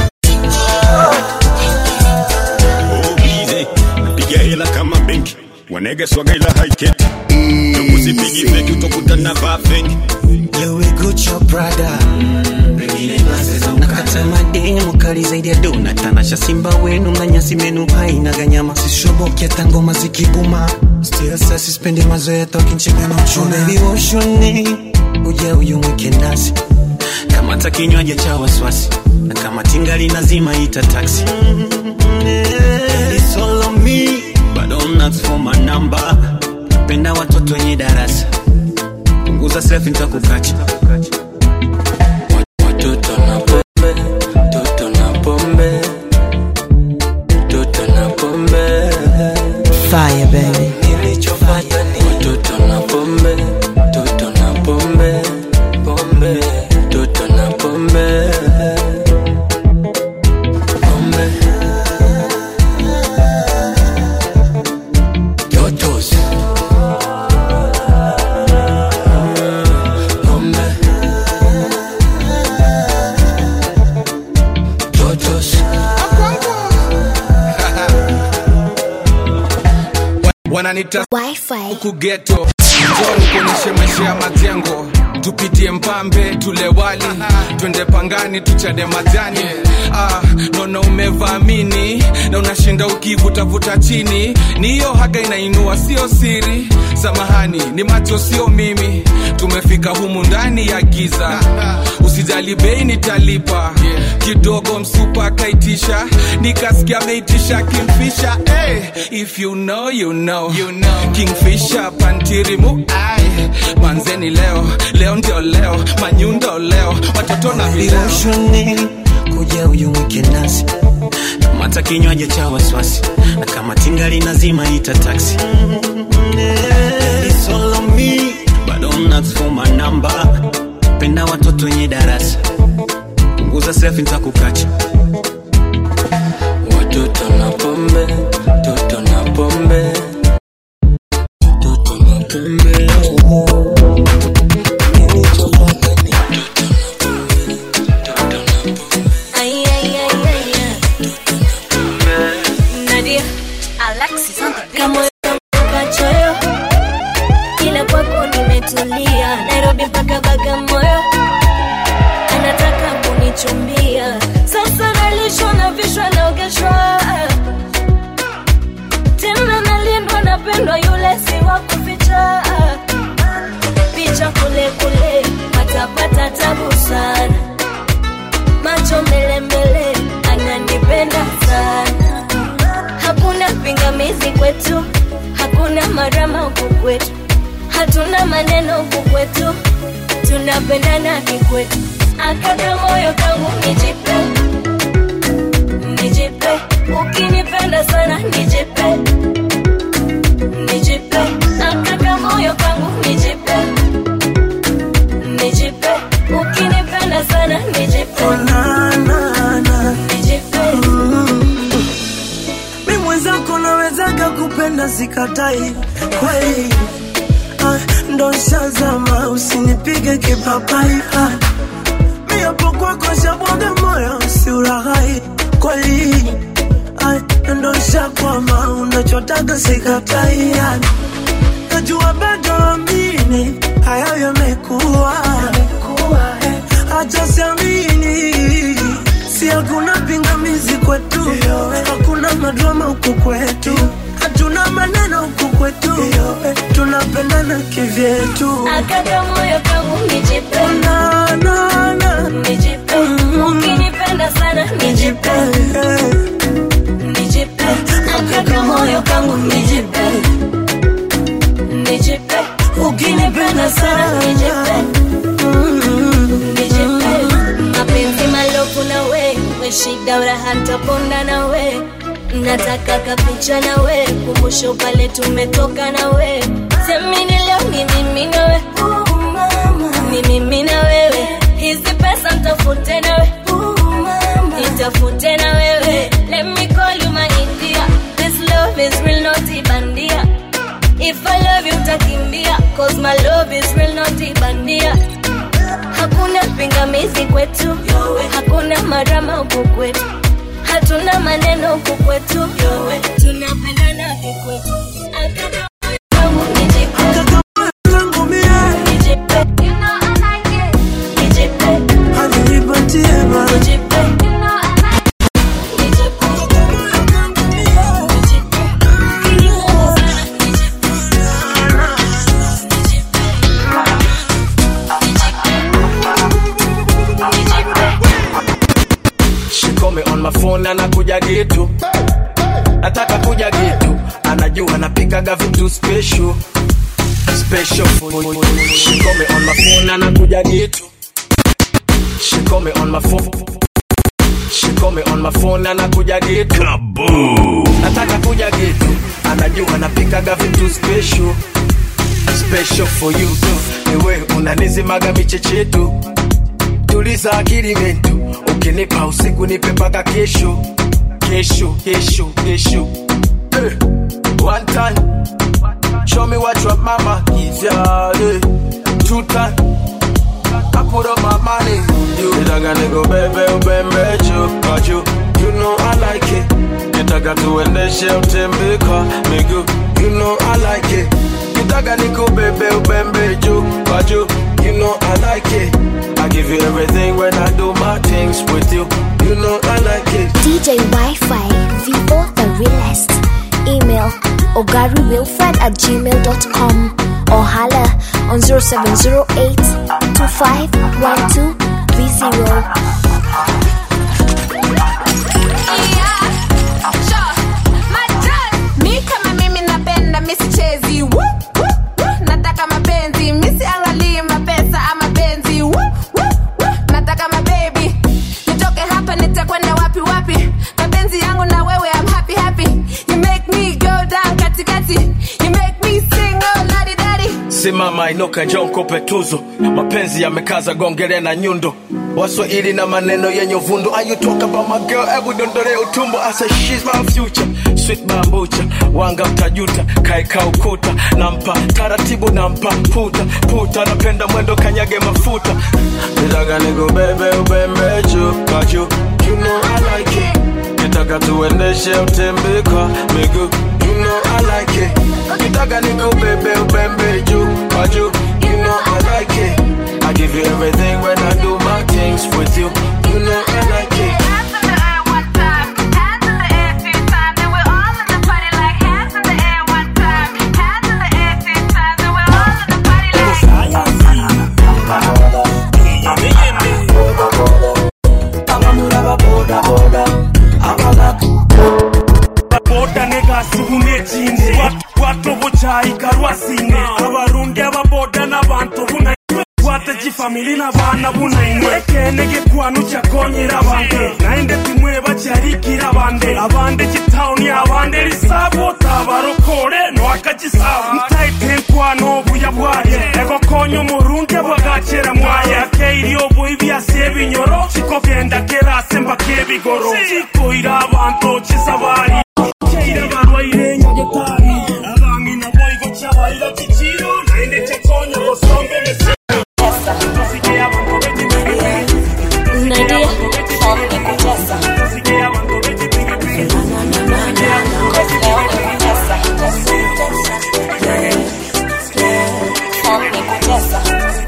Oh, easy. Napiga hela kama benki wanege swaga ila haiketi usipigi feki utokutana bafengi Louis Gucci Prada nakata mademu kali zaidi ya dona tanasha simba wenu na nyasi menu haina ganyama sishoboki hata ngoma zikibuma still sasa sispendi mazoea tokinchega na uchuna baby woshoni uje uyumwike nasi kama hata kinywaji cha waswasi na kama tingali nazima ita taxi It's all on me but don't ask for my number penda watoto wenye darasa punguza selfie nitakukacha Watoto na pombe, toto na pombe, toto na pombe. Fire baby Nilichopata ni watoto na pombe, toto na pombe, pombe, toto na pombe. Pombe. Totos. Pombe. Totos. wananita huku geto njoni kuonyeshe maisha ya majengo tupitie mpambe tule wali twende pangani tuchade majani ah, naona umevaamini na unashinda ukivutavuta chini ni hiyo haga inainua sio siri samahani ni macho sio mimi tumefika humu ndani ya giza usijali bei nitalipa kidogo msupa akaitisha nikasikia ameitisha kimfisha hey, if you know, you know. You know. kingfisha pantirimu ai manzeni leo leo ndio leo manyundo leo watoto na vileo Viroshoni kuja uyumwike nasi kama hata kinywaji cha waswasi na kama tingali nazima ita taxi It's all on me but don't ask for my number penda watoto wenye darasa punguza selfie nitakukacha Watoto na pombe, toto na pombe, toto na pombe. Nilichopata ni Ay, ay, ay, ay, ay. Nadia, Alexis on the beat. kamoyo kachoyo, ila kwako nimetulia. Nairobi mpaka Bagamoyo, anataka kunichumbia. Sasa nalishwa na vishwa naogeshwa, tena nalindwa, napendwa, yule si wa kuficha. Picha kule kule, patapata tabu sana macho mbele mbele, ananipenda sana. Hakuna pingamizi kwetu, hakuna marama huku kwetu, hatuna maneno huku kwetu, tunapendana kikwetu. Akaka moyo kangu nijipe, nijipe, ukinipenda sana nijipe, nijipe, akaka moyo kangu nijipe, nijipe, ukinipenda sana nijipe, nijipe. mi mwenzako nawezaga kupenda sikatai kweli ah, ndo shazama usinipige kipapai ah, mi hapo kwako shabwaga moyo usiuraghai kweli ah, ndo shakwama unachotaga sikatai ah, najua bado amini hayo yamekuwa eh, acha siamini si hakuna pingamizi kwetu hakuna madrama huku kwetu hatuna maneno huku kwetu eh, tunapendana kivyetu Akaka moyo kangu nijipe, na, na, na. nijipe, ukinipenda sana nijipe, nijipe, akaka moyo kangu nijipe, nijipe, ukinipenda sana nijipe, nijipe, mapenzi malofu na we, we shida uraha ntaponda na we nataka kapicha na we kumbusho pale tumetoka na we semini leo ni mimi na we ni mimi na wewe hizi pesa mtafute na we nitafute na wewe let me call you my India this love is real not ibandia if I love you utakimbia cause my love is real not ibandia hakuna pingamizi kwetu hakuna marama huku kwetu hatuna maneno huku kwetu tunapendana kikwetu Akaka anakuja getu nataka kuja getu anajua napikaga vitu special special for she call me on my phone anakuja getu she call me on my phone she call me on my phone anakuja getu nataka kuja getu anajua napikaga vitu special special for you niwe unanizimaga michechetu tuliza akili mentu ukinipa usiku nipe paka kesho kesho kesho kesho eh, one time show me what your mama gives ya eh, two time I put up my money you nitaka niko bebe ubembe chupa juu you know I like it nitaka tuendeshe utembe kwa miguu you know I like it nitaka niko bebe ubembe juu kwa juu you know I like it I give you everything when I do my things with you you know I like it DJ Wi-Fi, Vivo the realest. Email ogaruwilfred at gmail.com or holla on 0708 251230. mi kama mimi napenda misichezi Woo, woo, woo. nataka mapenzi misiangalii mapesa ama benzi Woo, woo, woo. nataka mabebi nitoke hapa nitakwenda wapi wapi mapenzi yangu na wewe I'm happy happy you make me go down katikati you make me sing oh ladi dadi simama inuka njoo nikupe tuzo mapenzi yamekaza gongele na nyundo waswahili na maneno yenye uvundo Are you talk about my girl hebu dondole utumbo I say she's my future sweet bambucha wanga mtajuta kaeka ukuta nampa taratibu nampa puta puta napenda mwendo kanyage mafuta nitaka nikubebe ubembe juu kwa juu you know I like it nitaka tuendeshe utembe kwa miguu you know I like it nitaka nikubebe ubembe juu kwa juu you know I like it I give you everything when I do my things with you you know I like it boda negasigunekinde watobocayi karwasine abarundi ababoda n'abantu buna watagifamili n'abana bunainwe kene gikwanu cyakonyera abande nainde timwe bacyarikira abande abande gitawuni abande risabota barokore nwakagisabu mtaitenkwano buya bwaye egokonya umurundi bwagakera mwaye akeiriyo buyi byase binyoro kikogenda kerase mbakebigoro kikoira abantu kisabari keira barwaire nyagetari abangi naboigo cyabaira kikiro nainde cyakonya gosombe mese Nadia, form ni kutesa. Form ni kutesa.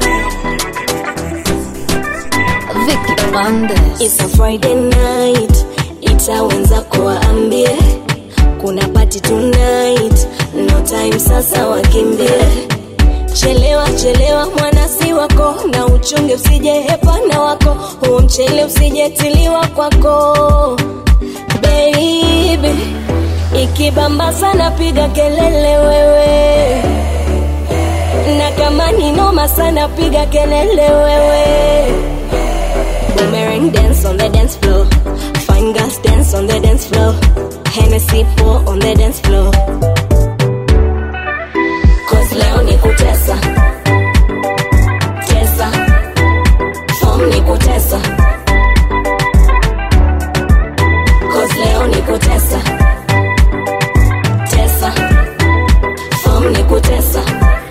Vicky Bandes. It's a Friday night, ita wenzako waambie kuna party tonight, no time sasa wakimbie. Chelewa chelewa mwanasi wako na uchunge usije hepana wako, huo mchele usijetiliwa kwako baby. Ikibamba sana piga kelele wewe, na kama ni noma sana piga kelele wewe. Boomerang dance on the dance floor. Fine girls dance on the dance floor. Hennessy pour on the dance floor. Cause leo ni kutesa. Tesa. Form ni kutesa. Cause leo ni kutesa. Tesa. Form ni kutesa.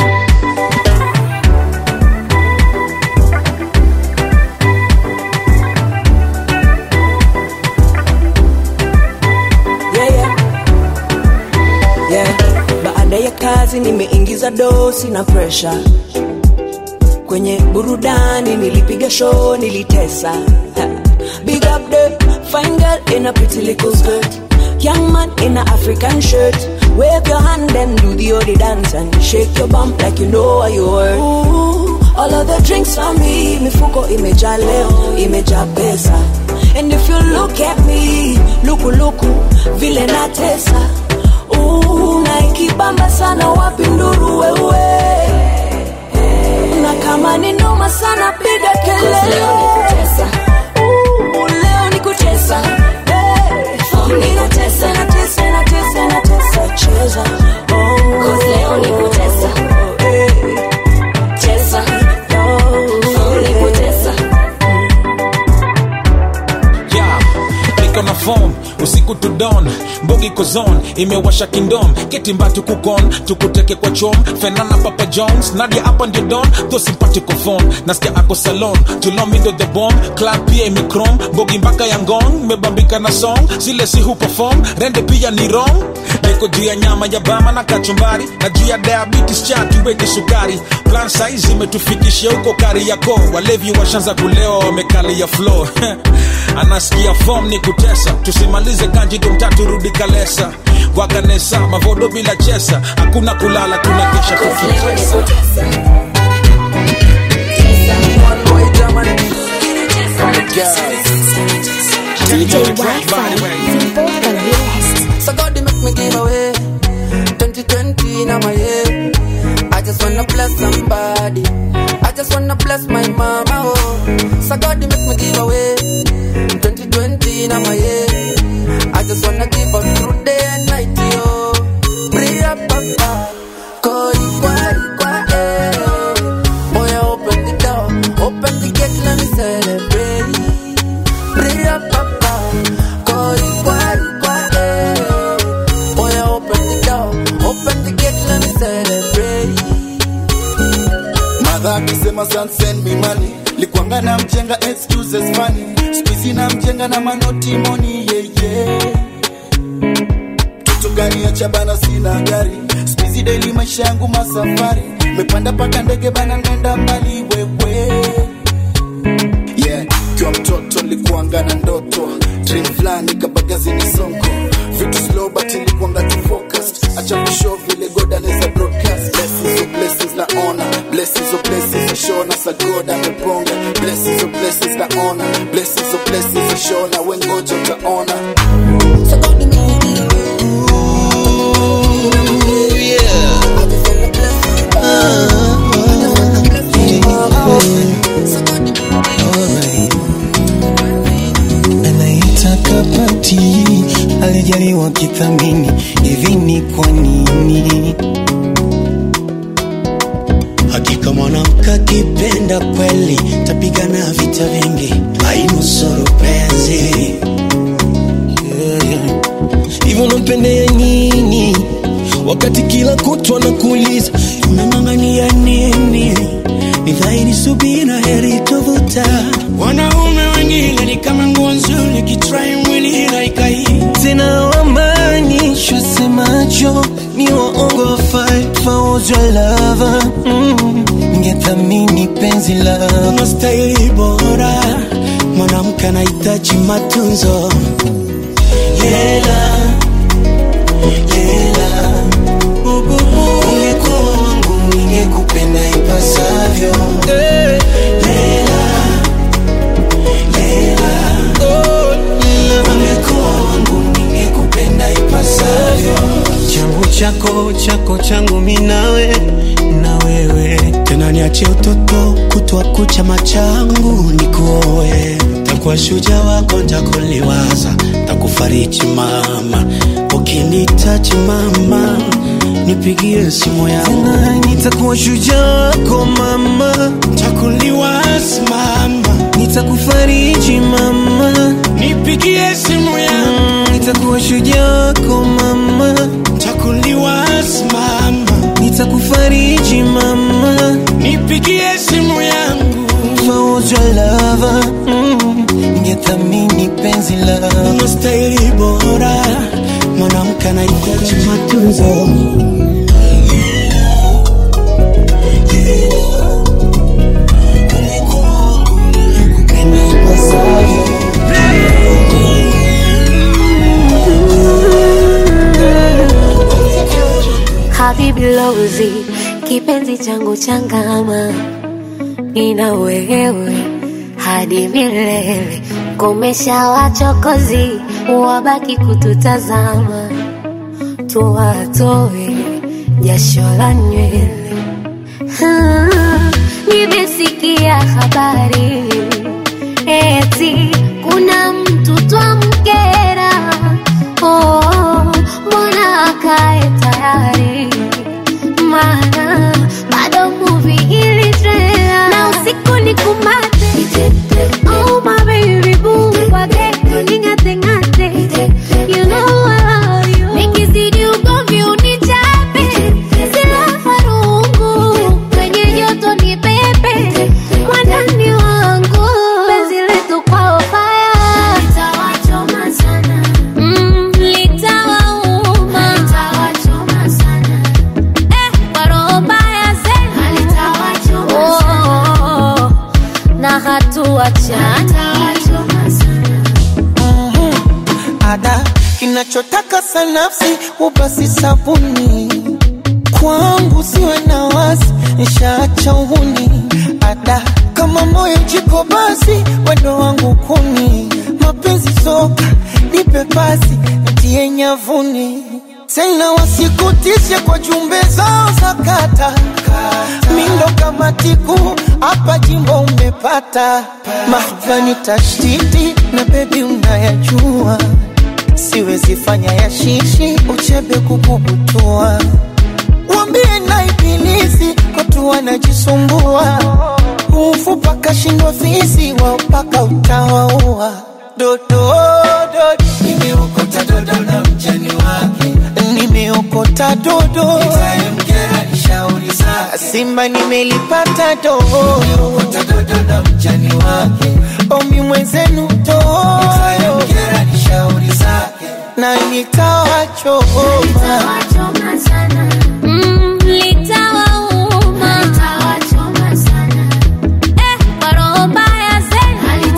yeah, yeah. Yeah. Baada ya kazi nimeingiza dosi na presha kwenye burudani, nilipiga show, nilitesa. Ha. Big up the fine girl in a pretty little skirt, young man in a African shirt. Wave your hand and do the odi dance and shake your bump like you know what you worth. Ooh, all of the drinks on me, mifuko imejaa leo, imejaa pesa. and if you look at me lukuluku vile natesa Ooh, na ikibamba sana wapi nduru wewe na kama ni noma sana piga kelele Ooh, leo ni kutesa Hey, ninatesa natesa natesa natesa cheza Oh, leo ni kutesa cheza Oh, ni kutesa yeah, niko na form usiku to dawn mbogi kozon imewasha kingdom ketimbatu kukon tukuteke kwa chom fenana papa jones nadia hapa ndio don tho simpatiko phone nasikia ako salon tulomindo the bomb club pia imikrom mbogi mpaka ya ngong mebambika na song zile si hu perform rende pia ni wrong niko juu ya nyama ya bama na kachumbari na juu ya diabetes cha tuweke sukari plan size imetufikishia huko kari yako walevi washanza kulewa wamekali ya flow anasikia form ni kutesa tusimalize kanji tumtatu rudi kalesa waganesa mavodo bila chesa hakuna kulala tunakesha tukitesa DJ Wi-Fi, Vivo the realest. So God, they make me give away 2020 now my year. I just wanna bless somebody. I just wanna bless my mama. Oh, so God, they make me give away 2020 now my year. I just wanna give up through day and night. Yo, pray up, papa. Koi kwa kwa eh. Boy, open the door, open the gate, let me celebrate. Pray up, papa. Koi kwa kwa eh. Boy, open the door, open the gate, let me celebrate. madha akisema "Son, send me money likwanga na mjenga excuses funny skuizi na mjenga na manoti moni yeye kitu gani ya chabana sina gari skuizi daily maisha yangu masafari mepanda paka ndege bana nenda mbali wewe yeah kiwa mtoto nilikuanga na ndoto dream fulani kabagazini sonko vitu slow but nilikuanga tu focused acha kushow vile god anaweza broadcast blessings of blessings na honor blessings of blessings ashona sa god ameponga blessings of blessings na honor blessings of blessings ashona wengoja utaona anaitaka pati alijaliwa kithamini hivi ni kwa nini hakika mwanamke akipenda kweli tapigana vita vingi ainusuru penzi hivyo unampendea nini wakati kila kutwa nakuuliza unang'ang'ania nini ni dhahiri subira heri tovuta wanaume wengine ni kama nguo nzuri kitrai mwili inaikai tena wamaanishwa semacho ni waongo fight for your lover mm. ningethamini penzi lako unastahili bora mwanamke anahitaji matunzo lela lela ungekuwa wangu ningekupenda ipasavyo lela lela ungekuwa wangu ningekupenda ipasavyo changu chako chako changu minawe na wewe tena niachie utoto kutwa kucha machangu nikuoe takuwa shuja wako ntakuliwaza takufariji mama ukinitaji mama nipigie simu yangu nitakuwa shujaa wako mama takuliwaza mama nitakufariji mama nipigie simu yangu nitakuwa shujaa wako mama takuliwaza mama nitakufariji mama nipigie simu yangu for your lover mm. ningethamini penzi lako unastahili bora mwanamke anahitaji matunzo Habibi Lozi, kipenzi changu changama, nina wewe hadi milele, komesha wachokozi wabaki kututazama tuwatoe jasho la nywele Ah, nimesikia habari eti kuna mtu twamkera oh, mbona akae tayari maana bado muvi ilitrela na usiku ni kumate oh my baby boo wage ningate ngate you know I love you nikizidi ugomvi unichape sila farungu kwenye joto ni pepe mwandani wangu penzi letu kwao faya litawachoma sana mm, litawauma litawachoma sana kwa roho mbaya zenu Oh, na hatuachana ada kinachotaka sanafsi ubasi sabuni kwangu siwe na wasi nishaacha uhuni ada kama moyo jiko basi wendo wangu kuni mapenzi soka nipe pasi ntie nyavuni tena wasikutishe kwa jumbe zao za kata mindo kama tiku hapa jimbo umepata mahvani tashtiti na bebi unayajua siwezi fanya ya shishi uchebe kukubutua wambie na ibilisi watu wanajisumbua ufupa kashindwa fisi wao mpaka utawaua dodo dodo nimeokota dodo na mjani wake nimeokota dodo itamkera ni shauri zake simba nimelipata dodo nimeokota dodo na mjani wake omi mwenzenu dodo itamkera ni shauri zake na nitawachoma Mm, litawauma Eh, kwa roho mbaya zenu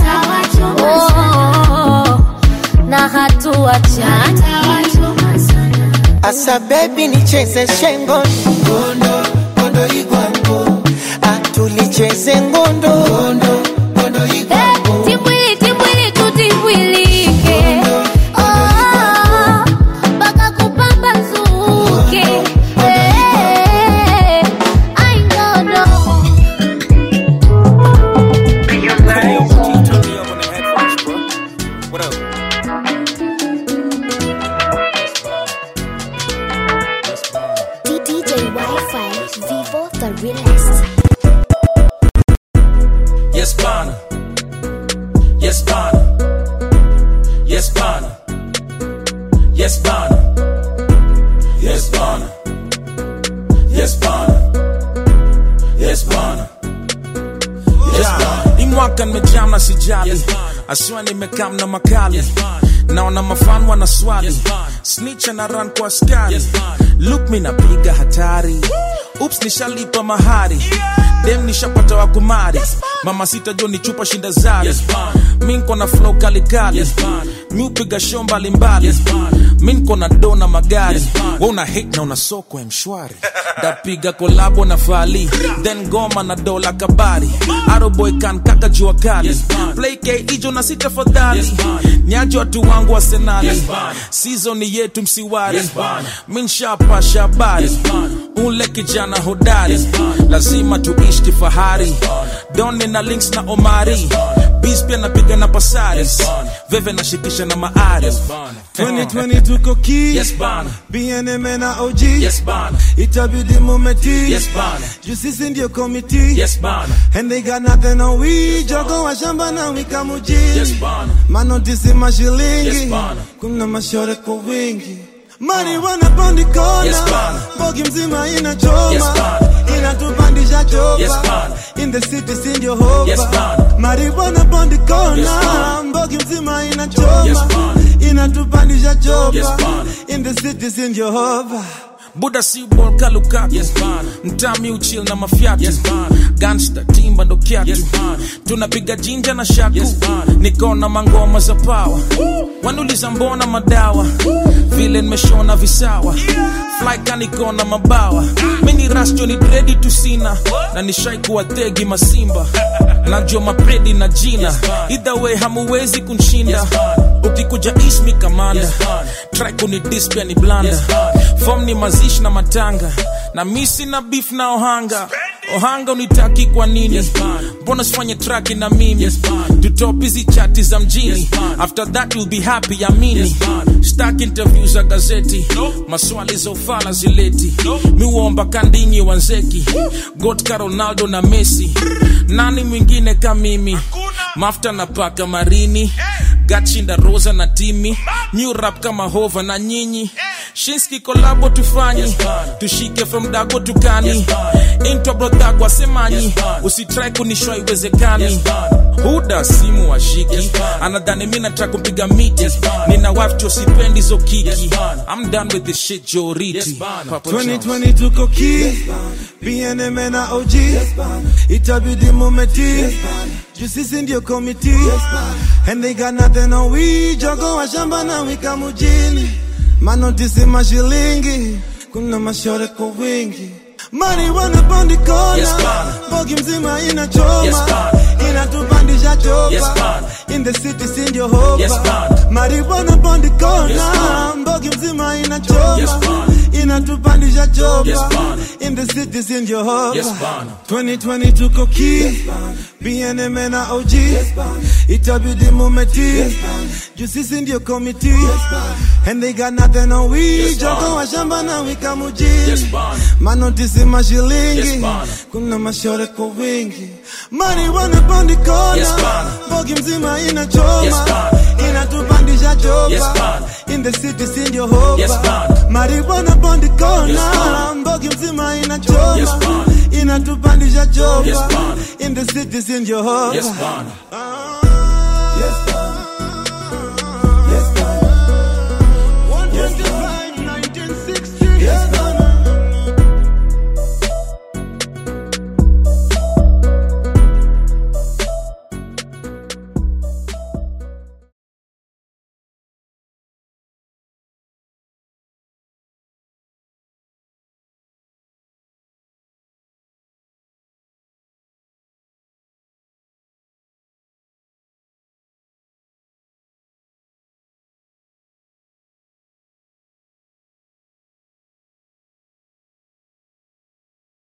Oh, na hatuachana asa bebi nicheze shengo ngondo ngondo igwango atulicheze ngondo ngondo ngondo igwango Timbwili, timbwili, tutibwilike. Oh, mpaka kupambazuke. Eh, ai, ngondo. What up? DJ Wi-Fi, Vivo the realest. Yes, Bana. Yes, Bana. Yes, Bana. Yes, Bana. Yes, Bana. Yes, Bana. Yes, Bana. Yes, Bana. Hii mwaka nimejam na sijali asiwa nimekam na makali naona mafan wana swali snitch na run kwa askari look mi napiga hatari ups nishalipa mahari dem nishapata wa kumari mama sita jo ni chupa shinda zari mi nko na flow kalikali mi upiga show mbalimbali mi nko na do na magari we una hate na una soko ya mshwari ndapiga kolabo na fali then goma na dola kabari aroboy kan kaka jua kali play k ijo na sita fadhali nyajo watu wangu wa senali season yetu msiwari mi nshapasha habari ule kijana hodari lazima tuishi kifahari doni na links na omari bis pia napiga na pasari veve nashikisha na maari 2020 tuko ki Yes, bana. BNM na OG Yes, bana. itabidi mumeti Yes, bana. juu sisi ndio komiti Yes, bana. and they got nothing on we jogo wa shamba na wika mujini Yes, bana. manotisi mashilingi Yes, bana. kuna mashore kwa wingi mari wanapandi kona Yes, bana. bogi mzima inachoma Yes, bana. inatupandisha chopa Yes, bana. in the city si ndio hopa Yes, bana. mari wanapandi kona Yes, bana. mbogi mzima inachoma Yes, bana. inatupandisha chopa Yes, bana. in the city si ndio hopa buda si bol kalukaku mtami uchil na mafyatu gangsta timba ndo kyatu tunapiga jinja na shaku nikona mangoma za pawa wanuliza mbona madawa vile nimeshona visawa flyka nikona mabawa mini rasto ni dredi tusina na nishaikuwa tegi masimba najua mapredi na jina either way hamuwezi kunshinda ukikuja ismi kamanda try kuni dispia ni blanda fom ni mazishi na matanga na misi na beef na ohanga ohanga unitaki kwa nini mbona sifanye traki na mimi tutop hizi chati za mjini after that you'll be happy amini stak interview za gazeti maswali za ufala zileti miuomba kandinyi wanzeki gotka ronaldo na messi nani mwingine ka mimi mafta na paka marini gachinda rosa na timi new rap kama hova na nyinyi shinski kolabo tufanyi tushike from dago tukani intwa brodhagwa semanyi usitrai kunishwa iwezekani huda simu washiki anadhani mi nataka kumpiga miti nina wafcho sipendi zo kiki I'm done with this shit joriti Papa John's. 2020 tuko ki BNM na OG itabidi mumeti juu sisi ndio komiti and they got nothing on we jogo wa shamba na wika mujini manotisi mashilingi kuna mashore kwa wingi mari wanapondi kona Yes, bana. bogi mzima inachoma Yes, bana. inatupandisha chopa Yes, bana. in the city si ndio hopa Yes, bana. marijuana bondi kona Yes, bana. mbogi mzima inachoma Yes, bana. inatupandisha chopa Yes, bana. in the city si ndio hopa Yes, bana. 2020 tuko ki BNM na OG itabidi mumeti juu sisi ndio komiti and they got nothing on we Yes, bana. jogo wa shamba na wika mujini Yes, bana. manotisi mashilingi Yes, bana. kuna mashore kwa wingi marijuana bondi kona Yes, bana. bogi mzima inachoma Yes, bana. inatupandisha chopa Yes, bana. in the city si ndio hopa Yes, bana. marijuana bondi Yes, kona bana. mbogi mzima inachoma Yes, bana. inatupandisha chopa Yes, bana. in the city si ndio hopa Yes, bana. Ah.